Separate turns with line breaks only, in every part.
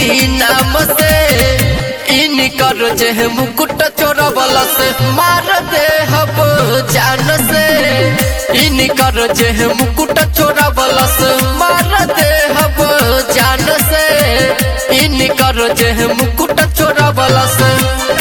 नाम से इनकर जे मुकुट चोरबल से मार दे हब जान से इनकर जे मुकुट चोरबल से मार दे हब जान से इनकर जे मुकुट चोरबल से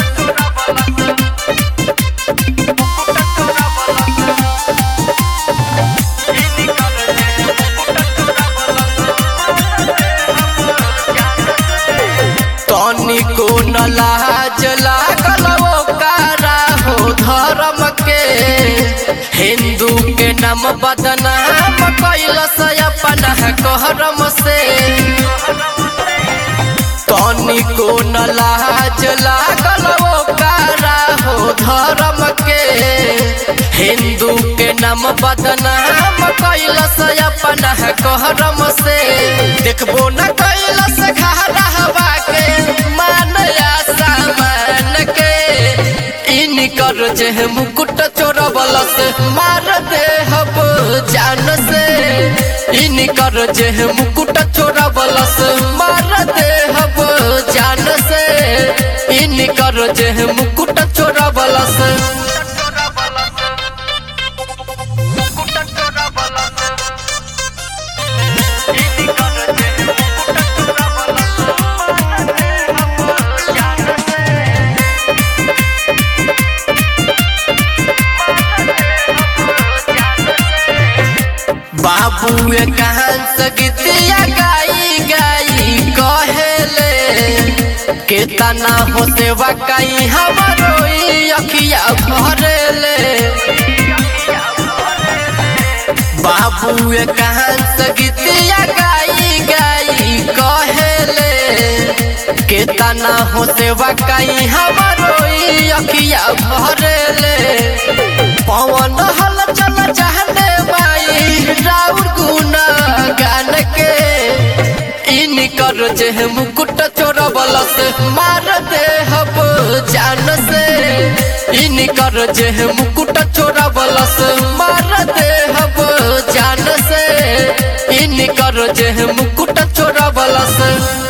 तनिको न लाज लागल ओकारा हो धर्म के हिंदू के नाम बदनाम कैलस अपन कहरम से तनिको न लाज लागल ओकारा हो धर्म के हिंदू के नाम बदनाम कैलस अपन कहरम से देखबो न कैलस घारा हवा के मान या सामान के इनकर जे मुकुट चोरबल से मार दे हब जान से इनकर जे मुकुट चोरबल से मार दे हब जान से इनकर जे मुकुट चोरबल से बाबू कहान सगतिया गाई गाई कहेले केतना हो सेवा कई हमारो अखिया भरेले बाबू कहान सगतिया गाई गाई कहेले केतना हो सेवा कई हमारो अखिया भरेले पवन हल चल चाहने माई राउर गुना गान के इनकर जे मुकुट चोरबल से मार दे हब जान से इनकर जे मुकुट चोरबल से मार दे हब जान से इनकर जे मुकुट चोरबल से